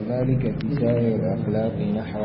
ذلك في سائر الأخلاق نحو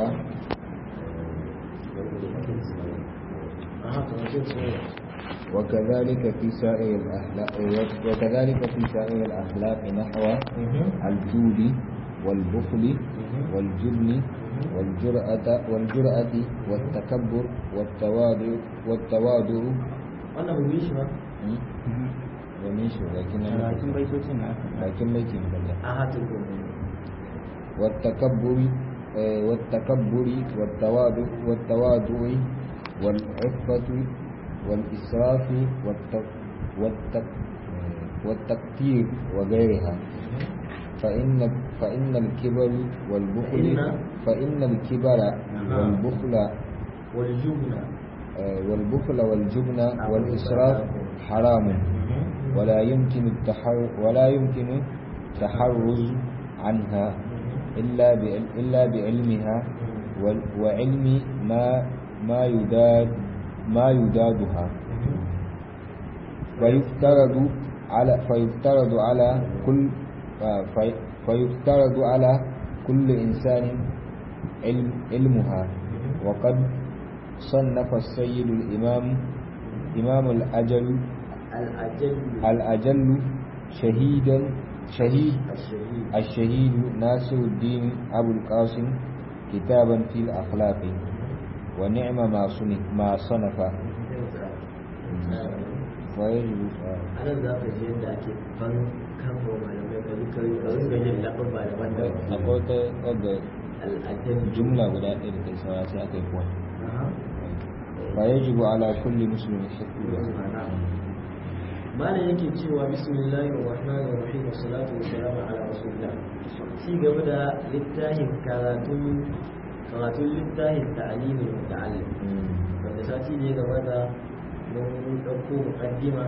وكذلك في سائر الأخلاق وكذلك في سائر الأخلاق نحو الجود والبخل والجبن والجرأة والجرأة والتكبر والتواضع والتواضع wannan bai shi ba ومن شو لكن Bakin baitocin na aka لكن بيتي مبلغ a hatin ko والتكبر آه، والتكبر والتواضع والتواضع والعفة والإسراف والت- والت- والتكتير وغيرها فإن فإن الكبر والبخل فإن- فإن الكبر والبخل waljubna آه، والبخل والجبن والإسراف حرام ولا يمكن التحر ولا يمكن التحرز عنها إلا بعل- إلا بعلمها وال- وعلم ما ما يداد ما يدادها ويفترض على فيفترض على كل آه، في- فيفترض على كل إنسان علم علمها وقد صنف السيد الإمام إمام الأجل al'ajal الأجل شهيدا شهيد الشهid الشهيد ناصر الدين أبو القاسم كتابا في الأخلاق ونعم ما صنف ما صنف ويجب anan za ka ji yadda ake ban kama malamai ka zuka yi kawai ga yin laɓar ba da wanda akwai wata wadda al'ajal jumla guda ɗaya da ta saura sai aka yi kuwa فيجب على كل مسلم حفظها malam yake cewa bismillahir rahmanir rahim wa salatu wa salamu ala rasulillah ci gaba da littafin karatun karatun littafin ta'alimin muta'allim wanda sati ne gaba da mun ɗauko muƙaddima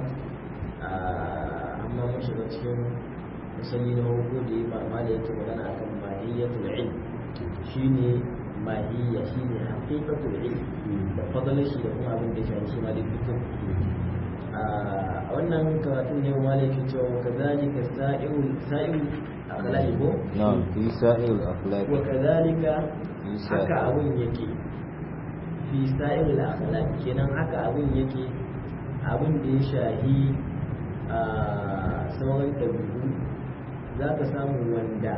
amma mun shiga cikin misali na farko da ya mama da yake magana akan mahiyyatul ilm shine mahiyya shine haqiqatul ilm da fadalar shi da kuma abin da ya shafi shi ma da fiqh a wannan karatun ne ma ne ke cewa wa kazalika sa'irul sa'irul akhlaqi ko نعم في سائر الأخلاق wa kazalika في haka سائر abun yake fi sa'irul akhlaq kenan haka abun yake abun da ya shahi a sauran ɗabi'u za ka samu wanda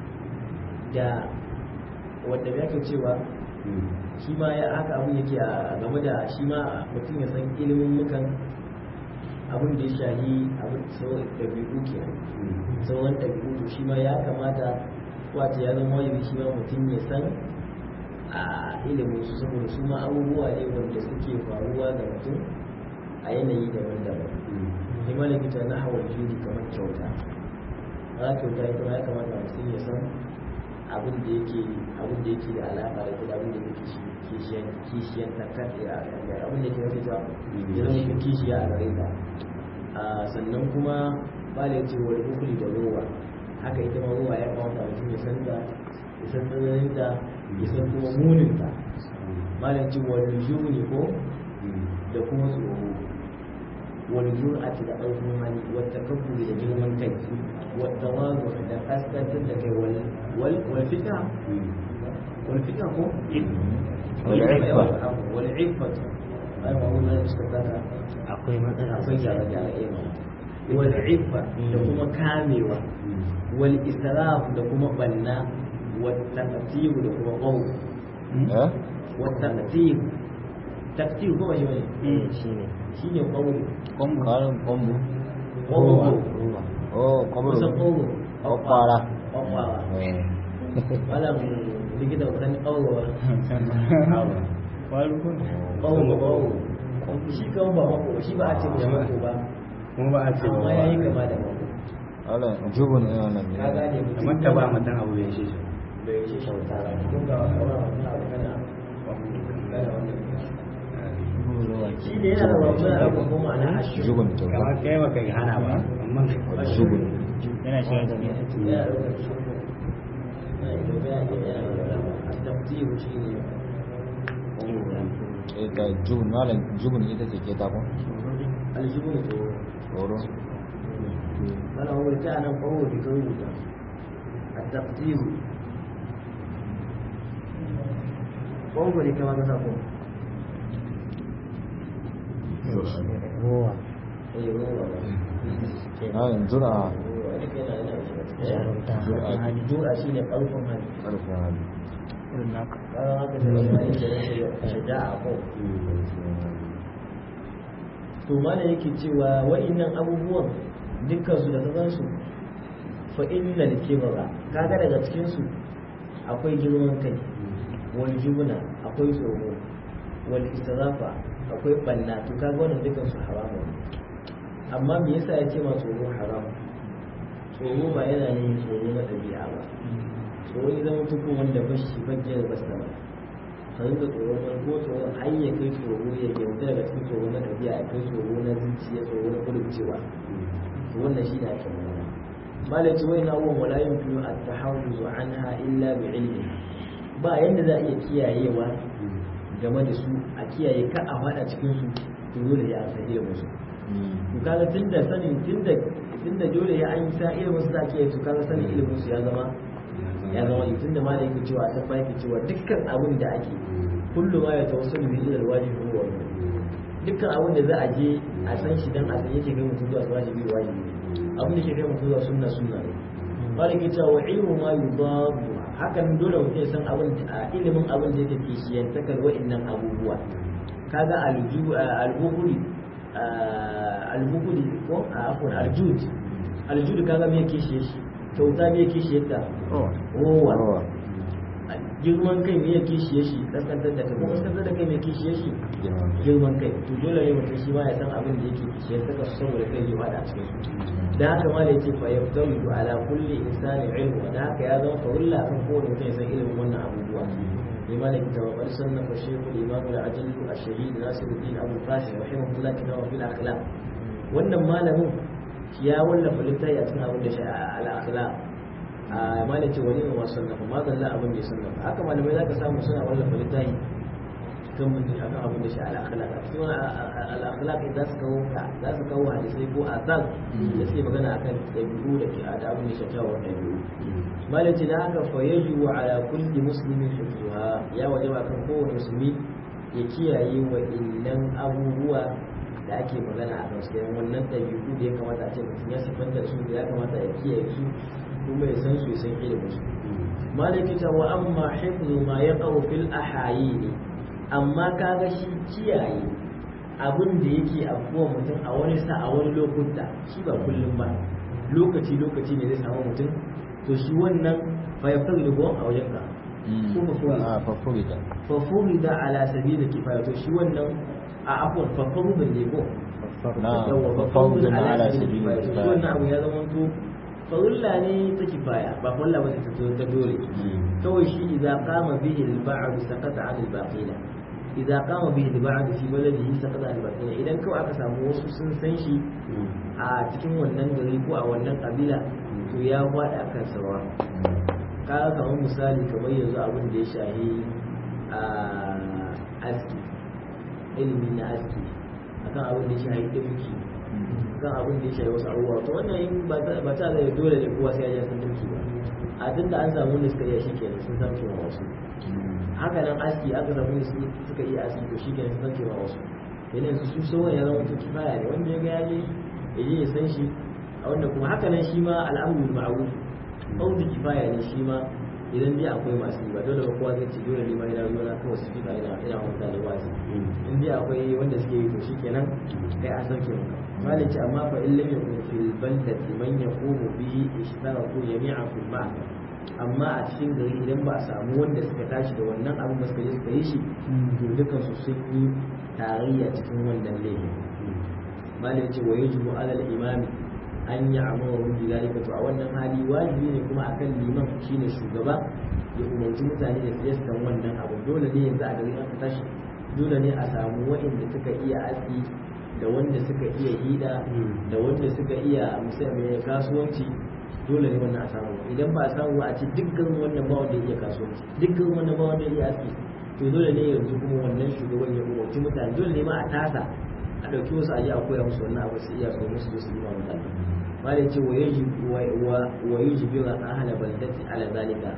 da wanda ya ke cewa shi ma ya haka abun yake a game da shi ma mutum ya san ilimin mukan abin da ya shahi abin sauran ɗabi'u ke sauran ɗabi'u to shi ma ya kamata wata ya zama wajibi shi ma mutum ya san a ilimin su saboda su ma abubuwa ne wanda suke faruwa ga mutum a yanayi daban-daban ni ma likita na hawan juri kamar kyauta a kyauta ita ma ya kamata mutum ya san abin da yake abin da yake da alaƙa da ita abin da yake kishiyan kishiyan ta kaɗe a abin da yake mafi ta ya zama ka kishiya a gare ta a sannan kuma ba da yace wani hukuli da rowa haka ita ma rowa ya kamata mutum ya san ta ya san tsananin ta ya san kuma munin ta malam ce wani juni ko da kuma tsoro wani jur'ati da ɗaukar hali wata kabburi da girman kai wata wazo da kaskantar da kai wal wal wal fita wal fita ko والعفة wal iffa ai ma wannan suka tsara akwai matsala akwai gyara gyara eh wal iffa da kuma kamewa wal israf da kuma banna wal taqtir da kuma qawl ها؟ wal taqtir taqtir ko ba shi bane eh shine shine qawl قم قارن قم qawl أوه قبر kusan qawl قبارة qawl إيه. malam likita ba san qawl ba waru kun qawl qawl shi kan ba mako shi ba a ce mishi mako ba kuma ba a ce ba amma yayi kama da mako ألا جبن إيه أنا ka gane mutum kamar ta ba mutum abu ya shi bai yi shauta ba kun ga wannan wannan abu kana shi ne yana da wannan abu kuma ana ashu جبن kamar توبة kai ba kai hana ba amma جبن yana shiga da yana da wannan shi yana da yana da at-taqdir shi ne إيه ده جبن مالا جبن إيه ده كتابه aljubun to ورو ana wuce ta nan kawo da kawo da at-taqdir ƙwanƙwa ne kama ka sa ko Ruwa. eh ruwa ba a yanzu na ruwa duka yana yana shiga cikin Jarumta. Jura. Hali. jura shi ne ƙarfin hali ƙarfin hali Irin naka. ƙarar haka da wani hali da ya shaja'a ko to mana yake cewa wa'innan abubuwan dukkan su da ka gansu fa innal kibra kaga daga cikin su akwai girman kai wal jubna akwai tsoro wal israfa akwai banna to kaga wannan dukkan su haramu ne amma me yasa ya ce ma tsoro haram tsoro ba yana ne tsoro na ɗabi'a ba tsoro ya zama tukun wanda ba shi bajiyar basta ba ka rinka tsoron wani ko tsoron har ya kai tsoro ya kyauta daga cikin tsoro na ɗabi'a ya kai tsoro na zuciya tsoro na kudurcewa to wannan shi ne ake magana malam ce wai na uwan wala yin fiye a tahawuzu anha illa bi ilmi ba yanda za a iya kiyayewa game da su a kiyaye ka a fada cikin su to dole ya san ilimin su to kaga tunda sanin tunda tunda dole ya an sa ilimin su za a kiyaye su kaga sanin ilimin su ya zama ya zama ne tunda malam yake cewa ta fa yake cewa dukkan abin da ake kullu ma ya tawassalu bi ila alwajib huwa wajib dukkan abin da za a je a san shi dan a san yake kai mutum zuwa wajibi wajibi abin da ke kai mutum zuwa sunna sunna ne malam yake cewa wa ilmu ma yudabu hakan dole mutum ya san abin a ilimin abin da yake kishiyantakar wa'annan abubuwa kaga aljubu albuhuri albuhuri ko afwan aljud aljud kaga me kishiye shi kyauta me kishiye ta rowa Rowa. girman kai me kishiye shi kaskantar da kai kuma kaskantar da kai me kishiye shi Girman kai. girman kai to dole ne mutum shi ma ya san abin da yake kishiye saka su saboda kai ya fada a cikin su da haka ma da yake fa yafdalu ala kulli insani ilmu da haka ya zama farulla kan kowane mutum ya san ilimin wannan abubuwa لمالك وقد صنف الشيخ الإمام العجل الشهيد ناصر الدين أبو القاسم رحمه الله كتابه في الأخلاق wannan malamin ya wallafa littafi a cikin abin da shi al-akhlaq a malai ce wani ne masu sannafa ma zalla abin da ya sannafa haka malamai za ka samu suna wallafa littafi kan mutum akan abin da shi al-akhlaq a cikin al-akhlaq za su kawo za su kawo hadisai ko asal da suke magana akan dabi'u da ke da abin da shi kyawun dabi'u malai ce da haka fa yajibu ala kulli muslimin hifzuha ya wajaba kan kowane musulmi ya kiyaye wa illan abubuwa da ake magana a kan sai wannan ɗabi'u da ya kamata a ce mutum ya sifanta su da ya kamata ya kiyaye su kuma ya san su ya san ilimin su malaki ta wa amma hifzu ma ya qaw fil ahayini amma kaga shi kiyaye abin da yake afuwa mutum a wani sa a wani lokuta shi ba kullum ba lokaci lokaci ne zai samu mutum to shi wannan fa yaftar da a wajen ka ko fa fuhi a fafurita fa fuhi da ala sabili kifaya to shi wannan a afwan fa fuhi ne ko na yawa ba fafurita fawzun na ala sabili sabili kifaya shi kifaya wannan abu ya zama to farilla ne ta kifaya ba farilla ba ta ta dole kawai shi idza qama bihi al-ba'd saqata 'an al-baqina idza qama bihi al-ba'd fi baladihi saqata 'an al-baqina idan kawai aka samu wasu sun san shi a cikin wannan gari ko a wannan kabila to ya fada kan sawa ka kamar misali kamar yanzu abin da ya shahi a aski ilimi na aski akan abin da ya shahi dimki kan abin da ya shahi wasu abubuwa to wannan in ba ta ba ta da dole ne kowa sai ya san dimki ba a tunda an samu wanda suka iya shi kenan sun san kewa wasu haka nan aski aka samu wanda suka iya aski to shi kenan sun san kewa wasu yanzu su sauran ya zama to kifaya ne wanda ya ga ya je ya je ya san shi a wanda kuma haka nan shi ma al'amru bil ma'ruf fardu kifaya ne shi ma idan dai akwai masu yi ba dole ba kowa zai ce dole ne ma ina zuwa na kawai su fika ina ina wanda da wasu in dai akwai wanda suke yi to shikenan kai a sauke maka malici amma fa in lam yakun fil baldati man yaqumu bihi ishtaraku jami'an fil ma'na amma a cikin gari idan ba a samu wanda suka tashi da wannan abin ba suka je suka yi shi to dukan su sun yi tarayya cikin wannan laifin malai ce wa yajibu alal imami an yi amuru bi zalika to a wannan hali wajibi ne kuma akan liman shine shugaba ya umarci mutane da su kan wannan abu dole ne yanzu a gari aka tashi dole ne a samu waɗanda suka iya aski da wanda suka iya hida da wanda suka iya musamman kasuwanci dole ne wannan a samu idan ba a samu a ce dukkan wannan ba wanda ya iya kasuwanci dukkan wannan ba wanda ya iya aski to dole ne yanzu kuma wannan shugaban ya umarci mutane dole ne ma a tasa a ɗauki wasu aji a koya musu wannan abu su iya so musu su yi ma mutane malai ce wa yaji wa yaji bi wa ahla baldati ala zalika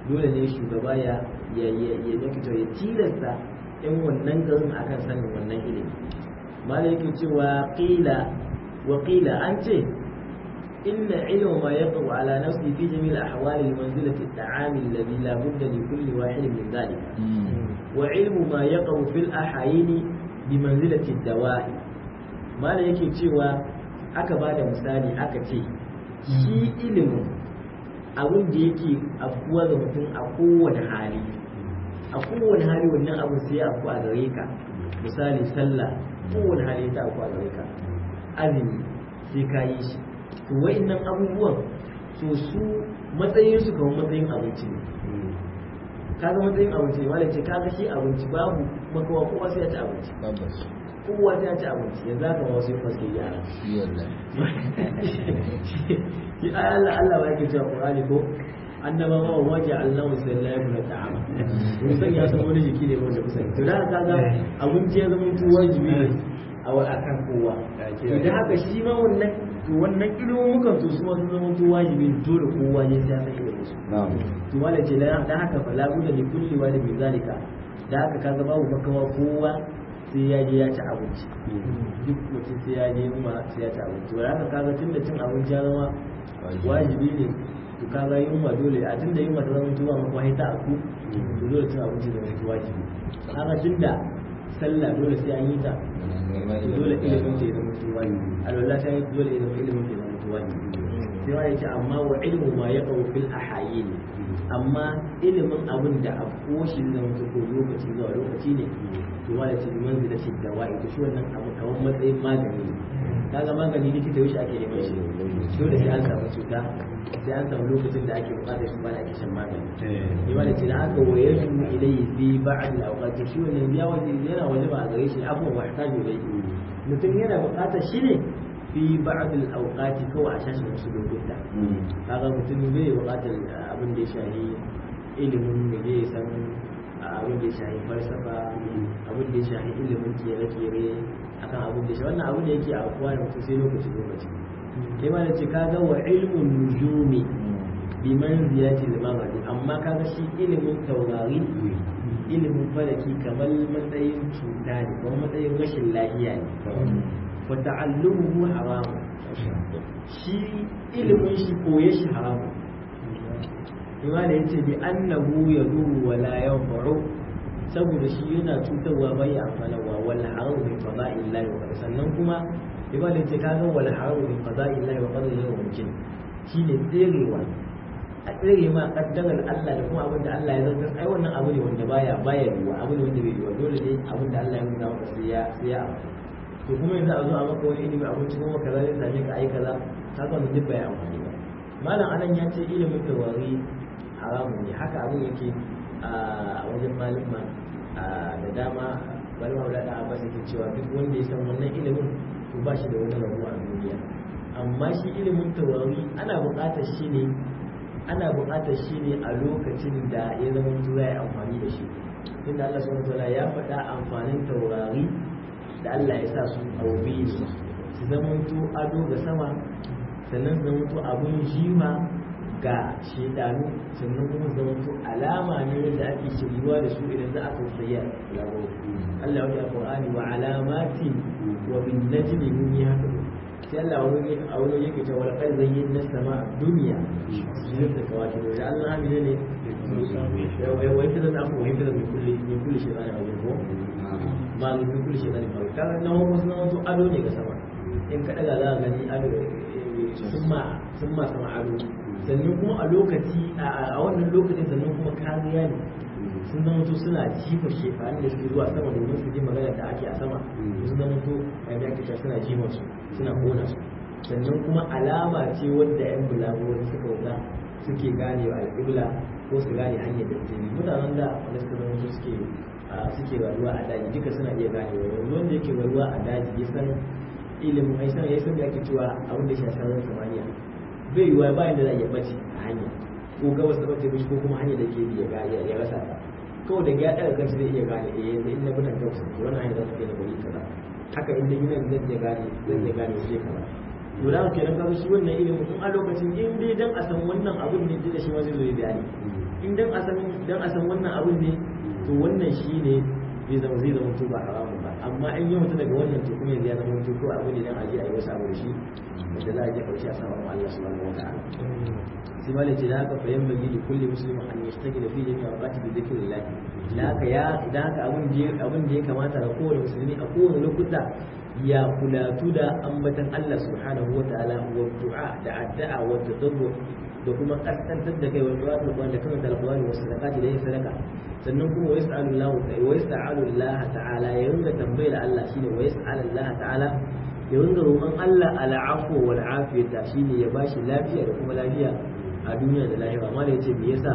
dole ne shugaba ya ya ya ya ya ya tilasta yan wannan garin akan sanin wannan ilimi malai yake cewa qila wa qila an ce إن علم ما يقع على نفسه في جميع الأحوال المنزلة الطعام الذي لا بد لكل واحد من ذلك وعلم ما يقع في الأحايين بمنزلة الدواء ما لا yake cewa aka ba da misali aka ce shi ilimin abin da yake afkuwa ga mutum a kowane hali a kowane hali wannan abin sai ya afku a gare ka misali sallah kowane hali ta afku a gare ka azumi sai ka yi shi to wa'annan abubuwan to su matsayin su kamar matsayin abinci ne kaga matsayin abinci ne wanda ce kaga shi abinci babu makawa kowa sai ya ci abinci tabbas kowa sai ya ci abinci yanzu haka ma wasu yin faske yara shi wallahi shi ai Allah Allah ba yake cewa Qur'ani ko annaba ma wa ja'alnahu sallallahu alaihi ta'ama mun san ya san wani jiki ne wanda kusa to da kaga abinci ya zama tuwa wajibi ne a wa akan kowa to da haka shi ma wannan to wannan ilimin to su ma sun zama tuwa wajibi dole kowa ne sai ya san ilimin su na'am to wala ce da da haka fa labuda li kulli wani min zalika da haka kaga babu makawa kowa sai ya je ya ci abinci duk mutum sai ya je kuma sai ya ci abinci to haka kaga tunda cin abinci ya zama wajibi ne to kaga yunwa dole a tunda yunwa ta zama tuwa maka wahita a ku to dole cin abinci da wani wajibi kaga tunda sallah dole sai an yi ta to dole ilimin ta ya zama tuwa alwala ta yi dole ya zama ilimin ta ya zama tuwa sai wani ce amma wa ilmu ma ya kawo fil ahayin amma ilimin abin da a koshi zama ta ko lokaci zuwa lokaci ne to wani ce manzi da shidda wa ita shi wannan abu kamar matsayin magani ne kaga magani likita yaushe ake neman shi dole sai an samu cuta sai an samu lokacin da ake bukatar shi ba da ake shan magani ne wani ce da aka waye shi ilayhi fi ba'd al-awqat shi wannan ya waje yana waje ba a gare shi abubuwa wa ta ilayhi mutum yana bukatar shi ne fi ba'd al-awqati kawai a shashi wasu lokuta kaga mutum bai buƙatar abin da ya shahi ilimin da zai san abin da ya shahi falsafa abin da ya shahi ilimin kere-kere akan abin da ya shahi wannan abin da yake a kowa da mutum sai lokaci lokaci kai ma da ce kaga wa ilmun nujumi bi manzilati al-mamadi amma kaga shi ilimin taurari ilimin falaki kamar matsayin cuta ne kamar matsayin rashin lafiya ne wata'allumu haramu shi ilimin shi koye shi haramu ima da yace bi annahu yaduru wa la yanfa'u saboda shi yana cutarwa bai amfanarwa wal haramu min fada'illahi wa sannan kuma ima da yace kaga wal haramu min fada'illahi wa qadarihi wa mumkin shine tserewa a tsere ma kaddarar Allah da kuma abin da Allah ya zartar ai wannan abu ne wanda baya baya yiwa abu ne wanda bai yiwa dole ne abin da Allah ya nuna maka sai ya sai ya to kuma yanzu a zo a maka wani ilimi abinci kuma kaza zai same ka ai kaza ka ga wannan duk bai amfani ba malam anan ya ce ilimin tawari haramun ne haka abin yake a wajen malama da dama malama da da ba ke cewa duk wanda ya san wannan ilimin to ba shi da wani rabuwa a duniya amma shi ilimin tawari ana buƙatar shi ne ana buƙatar shi ne a lokacin da ya zama tura ya amfani da shi inda Allah subhanahu wa ta'ala ya faɗa amfanin taurari da Allah ya sa su aube su su zamanto ado ga sama sannan su zamanto abun jima ga shedanu sannan kuma su zamanto alama ne wanda ake shiryuwa da su idan za a tausaya yaro Allah ya Qur'ani wa alamatin wa bin najmi hum yahtadun sai Allah wani a wani yake cewa wal qad zayyana sama dunya zai ta kawata da Allah hamile ne ya wai ta da aku wai ta da kulli min kulli shay'in a wajen ko ba mu fi kulli shaytan ba kaga na wasu na wasu ado ne ga sama in ka daga za ka gani ado sun ma sun ma sama ado sannan kuma a lokaci a wannan lokacin sannan kuma kariya ne sun zama to suna jifa shefani da suke zuwa sama domin su ji magana da ake a sama sun zama to a yadda ake suna jifa su suna kona su sannan kuma alama ce wadda yan bulago suka wuta suke gane wa alƙibla ko su gane hanyar da suke mutanen da wanda suka zama to suke suke rayuwa a daji duka suna iya gane wa yanzu wanda yake rayuwa a daji ya san ilimin ai san ya san da ake cewa abin da ya shafi sararin samaniya bai yiwuwa bayan da za a iya bace a hanya ko gabas da bace mishi ko kuma hanyar da ke bi ya rasa ta kawai da ya ɗaga kansa zai iya gane eh yanzu in na bi nan gabas to wannan hanyar za ta kai na gari kaza haka in da gina zan iya gane zan iya gane waje kaza to da kenan kaga shi wannan ilimin in a lokacin in dai dan a san wannan abin ne da shi ma zai zo ya bayani in dan a san dan a san wannan abun ne to wannan shi ne zai zama zai zama to ba haramun ba amma in yi mutu daga wannan to kuma yanzu ya zama to ko abu ne dan aje a yi wasu abu da shi wanda za a je karshe a sama wa Allah subhanahu wa ta'ala sai ma ce da haka fa yamma li kulli muslimin an yashtaki da fi jami'a waqti bi dhikrillah da haka ya da haka abun da abun da ya kamata ga kowane musulmi a kowane lokuta ya kulatu da ambatan Allah subhanahu wa ta'ala wa du'a da addu'a wa tadarru da kuma kaskantar da kai wa du'a da kuma da kuma talqawani wa sadaqati da yin sadaka sannan kuma wa yas'alu Allah wa yas'alu Allah ta'ala ya ringa tambayar Allah shine wa yas'alu Allah ta'ala ya ringa roƙon Allah al'afu wal afiyata shine ya bashi lafiya da kuma lafiya a duniya da lahira amma da yace me yasa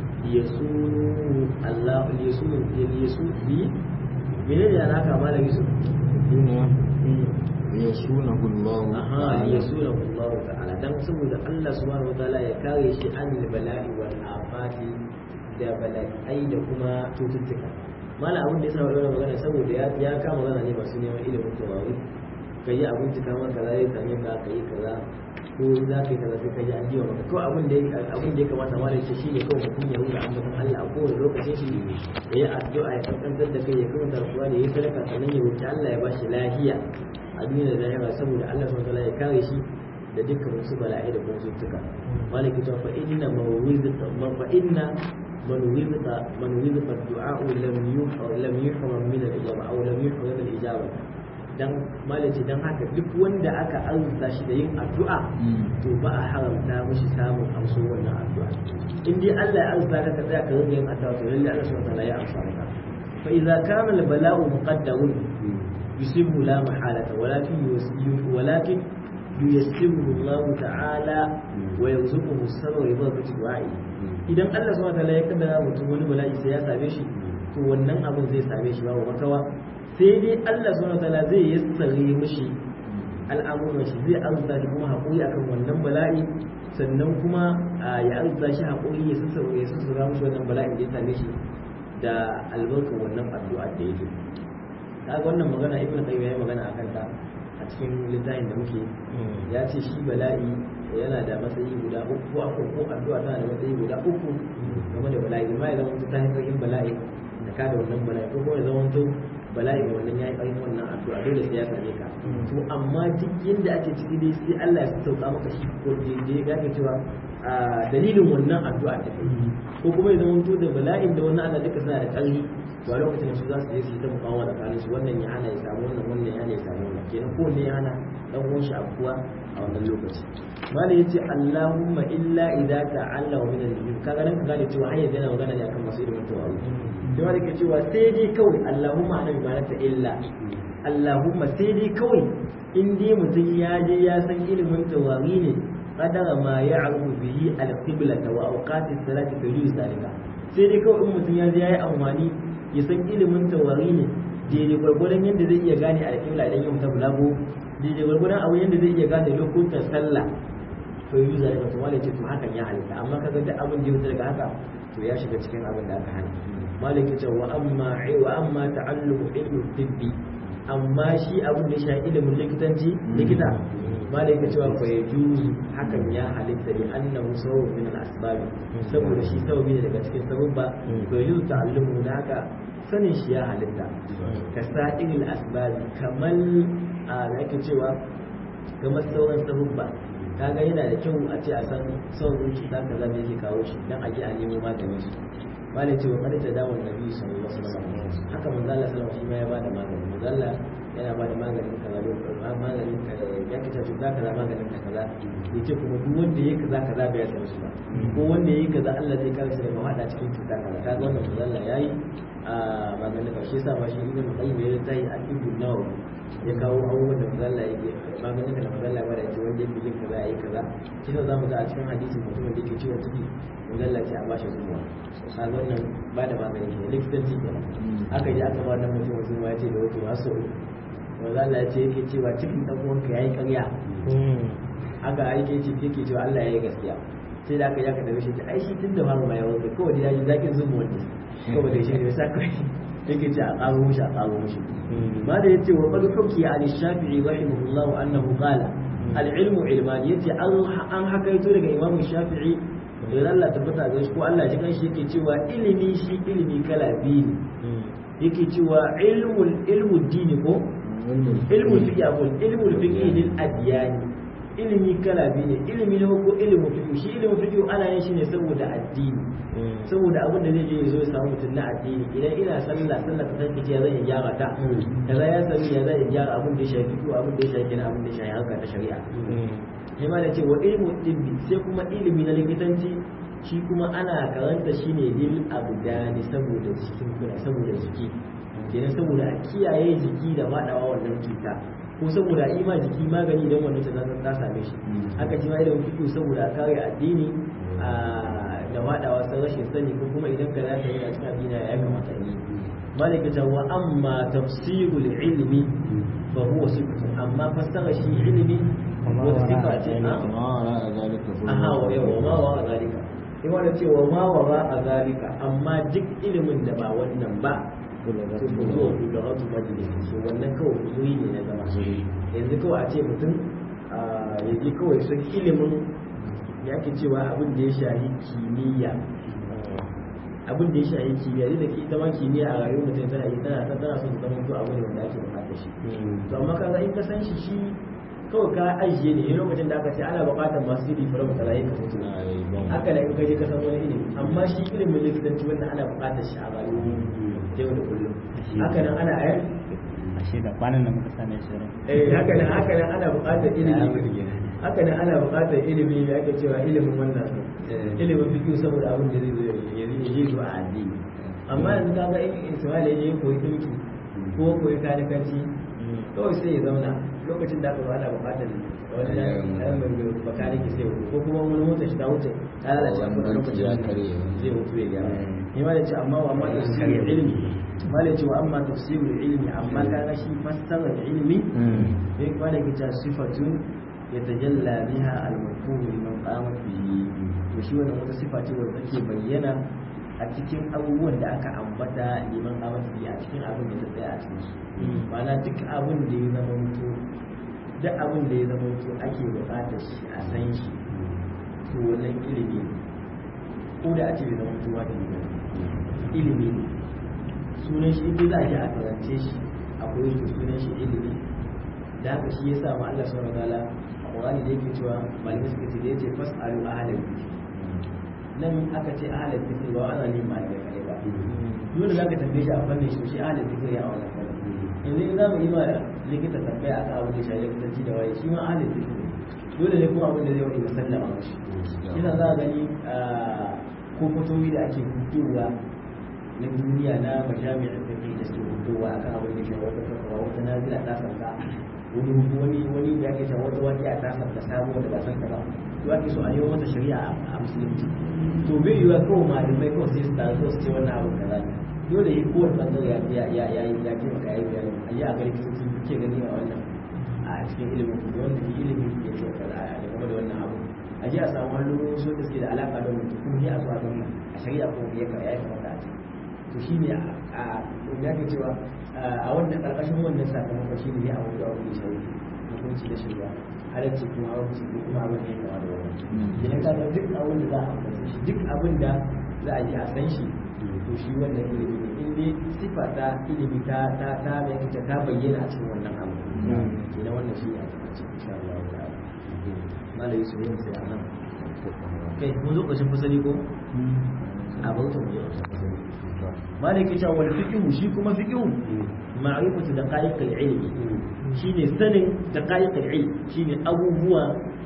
yasunu Allah yasunu yasunu bi menene alaka malam Yusuf duniya yasunahu Allah aha yasunahu Allah ta'ala dan saboda Allah subhanahu wataala ya kare shi an bala'i wal afati da bala'i da kuma cututtuka mala abin da ya sa wannan magana saboda ya ya kama magana ne masu neman ilimin tawawi kai abin da kamar kaza ya same ka kai kaza ko za ka yi kaza sai ka ji an jiwa maka ko abin da abin da ya kamata mala ce shine kawai mutum ya rubuta ambaton Allah a kowane lokacin shi ya yi addu'a ya kankantar da kai ya kuma tarkuwa da ya sadaka sannan ya wuce Allah ya bashi lafiya a duniya da lahira saboda Allah subhanahu wataala ya kare shi da dukkan wasu bala'i da kuma cututtuka malaki ta fa inna mawizata fa inna man wizata man wizata du'a lam yuhram lam yuhram min al-ijaba aw lam yuhram min al-ijaba dan malaci dan haka duk wanda aka arzuta shi da yin addu'a to ba a haramta mishi samun amso wannan addu'a in dai Allah ya arzuta ka tsaya ka rinka yin addu'a to lalle Allah subhanahu wataala ya amsa maka fa idza kana al-bala'u muqaddamun yusibu la mahalata walakin walakin yuyassiru Allah ta'ala wa yarzuquhu sabra bi barakati du'a'i idan Allah subhanahu wataala ya kaddara mutum wani bala'i sai ya same shi to wannan abin zai same shi babu makawa sai dai Allah subhanahu wataala zai yassare mishi al'amuran shi zai arzuta shi kuma haƙuri akan wannan bala'i sannan kuma ya arzuta shi haƙuri ya sassara ya sassara mishi wannan bala'i da ya same shi da albarkar wannan addu'a da yake kaga wannan magana ibnu qayyim ya yi magana akan ta a cikin littafin da muke ya ce shi bala'i yana da matsayi guda uku ko akwai ko addu'a tana da matsayi guda uku game da bala'i ma ya zama ta haifar yin bala'i da ka da wannan bala'i ko kuma ya zama to bala'i da wannan ya yi ƙarfin wannan addu'a dole sai ya same ka to amma duk yadda ake ciki dai sai Allah ya sauka maka shi ko daidai ga ka cewa a dalilin wannan addu'a da kai ko kuma ya zama to da bala'in da wannan Allah duka suna da ƙarfi to a lokacin su za su je su yi ta mukawa da tsakanin su wannan ya hana ya samu wannan wannan ya hana ya samu wannan kenan ko ne ya hana dan uwan shi abuwa a wannan lokaci malai yace Allahumma illa idza ta'alla wa min al-jinn kaga nan ka gane cewa hayyar yana magana ne akan masu ilimin tawawi da wanda ke cewa sai dai kawai Allahumma ana bi illa Allahumma sai dai kawai in dai mutum ya je ya san ilimin tawawi ne qadara ma ya'rufu bihi al-qibla wa awqati salati fa yuzi zalika sai dai kawai in mutum ya je ya yi amfani ya san ilimin tawari ne daidai gwargwadon yadda zai iya gane alƙibla idan ya mutu bulago daidai gwargwadon abu yadda zai iya gane lokutan sallah to yi zai ka tuwa ce to hakan ya halitta amma kaga duk abin da ya wuce daga haka to ya shiga cikin abin da aka hana malik ce wa amma wa amma ta'allumu ilmu tibbi amma shi abin da ya shafi ilimin likitanci likita malik ya cewa fa yajuzu hakan ya halitta li annahu sabab min al-asbab saboda shi sababi ne daga cikin sababba to yajuzu ta'allumu da haka sanin shi ya halitta ka sa'il asbab kamal a da ake cewa kamar sauran sababba kaga yana da kyau a ce a san sauran cuta kaza da yake kawo shi dan a je a nemo maganin su malai ce wa kada ta dawo nabi sallallahu alaihi wasallam haka manzo Allah sallallahu alaihi wasallam shi ma ya bada magani manzo Allah yana bada maganin kaza maganin ya kace cuta kaza maganin ka kaza yace kuma duk wanda yake kaza kaza bai san su ba ko wanda yake kaza Allah zai kare shi daga hada cikin cuta kaza kaga wannan manzo Allah yayi a maganin ka shi yasa ma shi ibn qayyim ya tayi a ibn nawawi ya kawo abubuwan da manzo Allah yake maganin da manzo Allah ya bada yace wanda yake yin kaza yayi kaza shi ne zamu ga a cikin hadisin mutumin da yake ciwon ciki manzo Allah ya ce a bashi zumuwa kaga wannan ba da magani ne likitanci kenan aka ji aka ba da mutum zumuwa ya ce da wato haso manzo Allah ya ce yake cewa cikin dan uwanka yayi ƙarya haka aike ce yake cewa Allah yayi gaskiya sai da aka yi aka dawo shi ai shi tun da fara mai wanka kawai da yayi zakin zumu wanda kawai da shi ne sa kai yake ce a ƙaro mushi a ƙaro mushi ma da yace wa qad hukiya an shafi'i rahimahullahu annahu qala al-ilmu ilman yace an hakaito daga imamu shafi'i da Allah tabbata ga shi ko Allah ji kanshi yake cewa ilimi shi ilimi kala biyu ne yake cewa ilmul ilmu dini ko ilmul fiqh ko ilmul fiqh lil adyani ilimi kala biyu ne ilimi na ko ilimin fiqh shi ilimin fiqh ana yin shi ne saboda addini saboda abin da zai je ya zo ya samu mutum na addini idan ina sallah sallah ta tanke ya zan gyara ta kaza ya sani ya zan gyara abin da ya shafi ko abin da ya shafi abin da ya shafi harka ta shari'a sai ma da ce wa ilmu tibbi sai kuma ilimi na likitanci shi kuma ana karanta shi ne lil abdani saboda jikin kuna saboda jiki kenan saboda a kiyaye jiki da faɗawa wannan cuta ko saboda a ima jiki magani idan wannan cuta ta same shi haka shi ma ilimin fiqh saboda a kare addini da faɗawa san rashin sani ko kuma idan ka zaka yi a cikin addini ya kamata yi malika ta wa amma tafsirul ilmi fa huwa sifatun amma fassara shi ilmi wata sifa ce a aha wa yawa ma wa zalika in wanda ce wa ma wa a zalika amma duk ilimin da ba wannan ba to ku zo ku ga wasu majalisi so wannan kawai kuzuri ne na zama yanzu kawai a ce mutum ya je kawai sun ilimin ya ke cewa abin da ya shahi kimiyya abin da ya shahi kimiyya duk da ke ita ma kimiyya a rayuwar mutum tana yi tana tana son zama to abu ne wanda ake bukatar shi to amma kaga in ka san shi shi kawai ka ajiye ne lokacin da aka ce ana bukatar masu yi fara mutala yin ka mutu haka da in ka je ka san wani ilimi amma shi ilimin likitanci wanda ana bukatar shi a rayuwar yau da kullum haka nan ana ayar ashe da kwanan da muka same shi eh haka nan haka nan ana bukatar ilimi haka nan ana bukatar ilimi da ake cewa ilimin wannan ilimin fiqh saboda abin da zai zo ya zai zo a addini amma yanzu kaga in Ismail ya je koyi dinki ko koyi kanikanci kawai sai ya zauna lokacin da aka zo ana bukatar wani ɗan mai bakaniki sai ko kuma wani mota shi ta wuce ta lalace a kuma lokacin zai mutu ya gyara ni ma da ce amma wa amma tafsirul ilmi ma da ce wa amma tafsirul ilmi amma kaga shi fassarar ilmi sai kuma da kita sifatun yatajalla biha al-mafhum liman qama bihi to shi wannan wata sifa ce wanda take bayyana a cikin abubuwan da aka ambata liman qama bihi a cikin abin da ta tsaya a cikin su ma'ana duk abin da ya zama mutu duk abin da ya zama mutu ake buƙatar shi a san shi to wannan ilimi ne ko da a ce bai zama mutu wata ne ilimi ne sunan shi inda za a ji a karance shi akwai shi sunan shi ilimi da haka shi ya sa ma Allah subhanahu wataala a Qur'ani da yake cewa malamai suka ce da yace fas'alu ahlal dhikr nan aka ce ahlal dhikr ba ana ne malamai kare ba dole zaka tambaye shi a fannin shi shi ahlal dhikr ya wannan fannin yanzu in za mu yi ma likita tambaya akan abin da shi likitanci da waye shi ma ahlal dhikr dole ne kuma abin da zai wani musallama mashi yana za a gani ko fotowi da ake hutuwa na duniya na majami'ar fiqh da suke hutuwa akan abin da shi wata fatawa wata nazila ta sauka wani wani wani da ake cewa wata wani ta sauka sabuwa da ba san ta ba to ake so a yi mata shari'a a musulunci to bai yiwa kawai malamai kawai sai su tazo su ce wannan abin kaza ne dole yi kowane bangare ya ya ya ya yi ya ce maka yayi bayani a yi a gari sun ke gani a wannan a cikin ilimin ku wanda ke ilimin ke ce kaza a game da wannan abu a ji a samu hannu so da suke da alaka da mutum kuma ne a zuwa ga a shari'a ko ya ya kamata a ce to shi ne a ya ke cewa a wannan karkashin wannan sakamakon shi ne a wani da wani shari'a hukunci da shari'a halarci kuma halarci ko kuma abin da ya kama da wani idan ka ga duk abin da za a amfani shi duk abin da za a ji a san shi to shi wannan ilimi ne in dai sifa ta ilimi ta ta ta mai kace ta bayyana a cikin wannan abu kenan wannan shi ne a cikin insha Allah ta'ala malai su yin sai anan kai mun zo ƙarshen fasali ko a bauta mu je ƙarshen fasali malai ke cewa wal fiqhu shi kuma fiqhu ma'rifatu daqaiq al-ilmi shine sanin daqaiq al-ilm shine abubuwa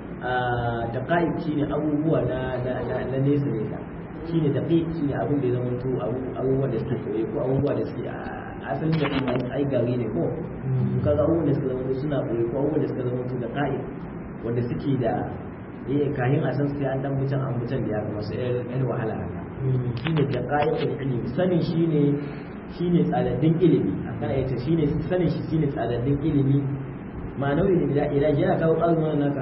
daqaiq shine abubuwa na na na nesa nesa shine daqiq shine abin da ya zama to abubuwa da suke koyi ko abubuwa da suke asalin da kuma ai gari ne ko kaga abubuwan da suka zama suna koyi ko abubuwan da suka zama to daqaiq wanda suke da eh kayan a san sai an dan mutan an mutan da ya ga masu yan wahala haka shine daqaiqul ilmi sanin shine shine tsadaddin ilimi akan yace shine sanin shi shine tsadaddin ilimi ma'anawi ilimi da ilaji yana kawo azumin naka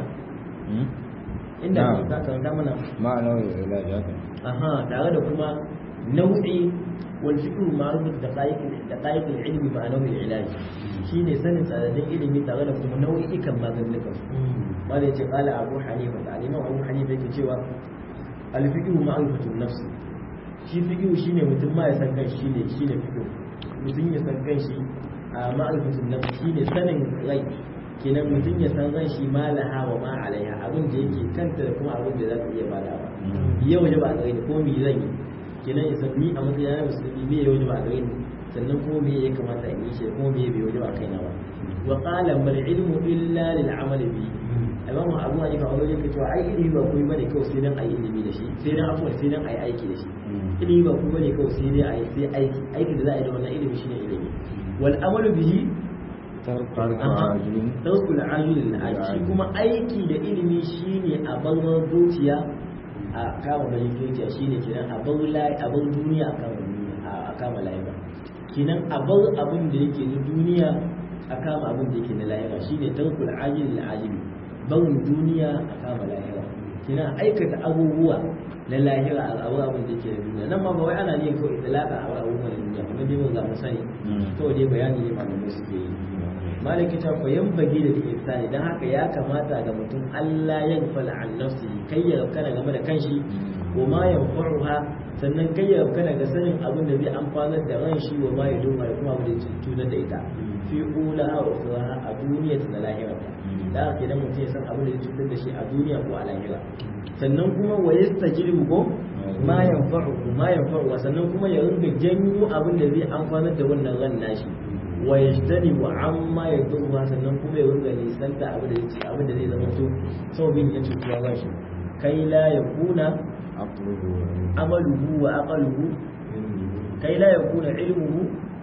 inda ka karanta mana ma'anawi ilaji haka aha tare da kuma nau'i wal fiqh ma'ruf daqaiq daqaiq ilmi ma'anawi ilaji shine sanin tsadaddin ilimi tare da kuma nau'ikan maganukan wanda yace qala abu hanifa da aliman abu hanifa yake cewa alfiqhu ma'rifatun nafs shi fiqhu shine mutum ma ya san kan shi ne shine fiqhu mutum ya san kan shi a ma'rifatun nafs shine sanin rai kenan mutum ya san ran shi ma laha wa ma alaiha abin da yake kanta da kuma abin da za ta iya bada ba yau waje ba a gare ni ko me zan yi kenan ya san ni a matsayin na musulmi me ya waje ba a gare ni sannan kuma me ya kamata in yi shi kuma me bai waje ba kaina ba wa qala bal ilmu illa lil amal bi imamu abu hanifa a wajen ka cewa ai ilimi ba kuma bane kawai sai dan ayi ilimi da shi sai dan afuwa sai dan ayi aiki da shi ilimi ba kuma bane kawai sai dai ayi sai aiki aiki da za a yi da wannan ilimi shine ilimi wal amalu bihi tarkul ajilin shi kuma aiki da ilimi shine a bar zuciya a kama bayan zuciya shine kenan a bar a bar duniya a kama a kama lahira kenan a bar abin da yake na duniya a kama abin da yake na lahira shine tarkul ajilin ajili barin duniya a kama lahira kenan aikata abubuwa na lahira a abu abin da yake na duniya nan ma ba wai ana yin kawai itilaka a abubuwan duniya kuma dai mun za mu sani kawai dai bayani ne malamai suke yi malaki ta fa bagi da insani dan haka ya kamata ga mutum Allah ya gafala an nafsi kai ya kana game da kanshi wa ma yanfa'uha sannan kai ya kana ga sanin abin da zai amfanar da ran shi wa ma ya doma da kuma abin da zai cutar da ita fi ula wa ukhra a duniya da lahira da haka idan mutum ya san abin da zai cutar da shi a duniya ko a lahira sannan kuma wa yastajibu ko ma yanfa'u ma yanfa'u sannan kuma ya rinka janyo abin da zai amfanar da wannan ran nashi wa yajtani wa amma ya duba sannan kuma ya ringa nisanta abin da zai abin da zai zama to sababin ya cutuwa ba shi kai la yakuna amaluhu wa aqaluhu kai la yakuna ilmuhu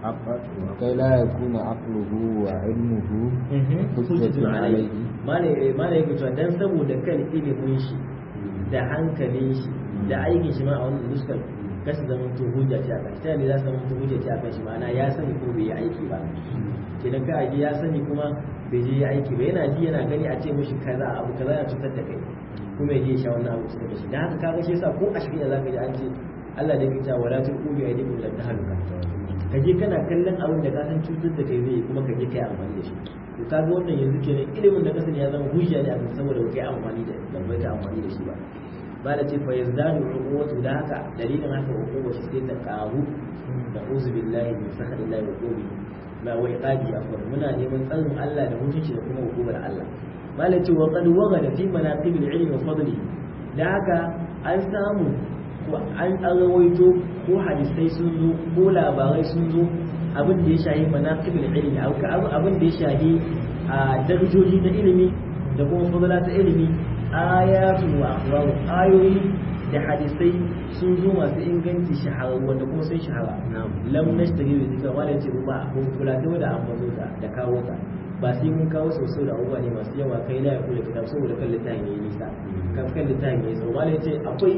kai la yakuna aqluhu wa ilmuhu hujjatun alayhi malai malai yake cewa dan saboda kan ilimin shi da hankalin shi da aikin shi ma a wannan nuskar kasu zama to hujja ce a kan shi ne za su zama to hujja ce a kan shi ma'ana ya sani ko bai yi aiki ba kenan ka aji ya sani kuma bai je yi aiki ba yana ji yana gani a ce mishi kaza abu kaza ya cutar da kai kuma ya je ya sha wannan abu cutar da shi dan haka kaga shi yasa ko a shirya zaka ji an ce Allah da kita wala tulqu bi aydikum lan tahluka ka je kana kallon abin da ka san cutar da kai zai kuma ka je kai amfani da shi to kaga wannan yanzu kenan ilimin da ka sani ya zama hujja ne a kan saboda ba kai amfani da da bai ka amfani da shi ba ba da ce fa yazdadu uquwatu da haka dalilin haka uquwa shi sai ta karu da uzu billahi min sakhrillahi wa qubi ma wa iqabi afwan muna neman tsarin Allah da mutunci da kuma hukumar Allah malai ce wa qad wagada fi manaqib al-ilmi wa fadli da haka an samu ko an rawaito ko hadisai sun zo ko labarai sun zo abin da ya shahi manaqib al-ilmi abin da ya shahi a darajoji na ilimi da kuma fadla ta ilimi ayatu wa akhbaru ayoyi da hadisai sun zo masu inganci shahara wanda kuma sun shahara lam nashtari da zikra wala ce ba ko kula ta da ambazo ta da kawo ta ba sai mun kawo sosai da abubuwa ne masu yawa kai la ya kula kitab saboda kan littafin yayi nisa kan kan littafin yayi tsawo wala ce akwai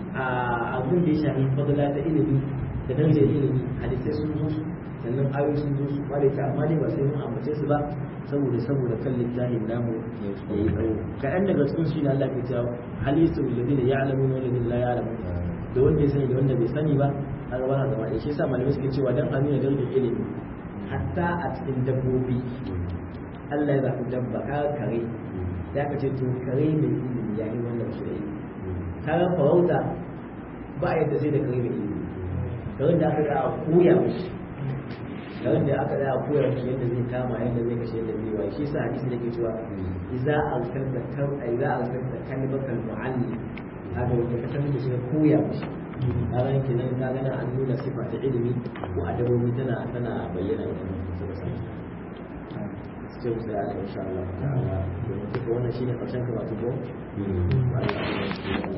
abin da ya shafi fadla ta ilimi da darajar ilimi hadisai sun zo su sannan ayoyi sun zo su wala ce amma dai ba sai mun ambace su ba saboda saboda kan littafin namu ya yi tsawo kaɗan daga cikin shi ne Allah ke cewa hal yasu alladhina ya'lamuna wal ladina la ya'lamun da wanda ya sani da wanda bai sani ba a gaba na zama shi yasa malamai suke cewa dan a nuna darajar ilimi hatta a cikin dabbobi Allah ya zaɓi dabba ka kare ya ka ce to kare mai ilimi ya yi wannan shi da ilimi kaga farauta ba a yadda sai da kare mai ilimi karen da aka da a koya mishi karen da aka da a koya mishi yadda zai kama yadda zai kashe yadda zai waye shi yasa hadisi da ke cewa idza alkarta kan idza alkarta kalbaka almuallim haka wanda ka sanar da shi ka koya mishi kaga yake nan ka gana an nuna sifa ta ilimi ko adabobi tana tana bayyana idan suka sani sai mu tsaya insha Allah ta'ala domin wannan shine karshen karatu ko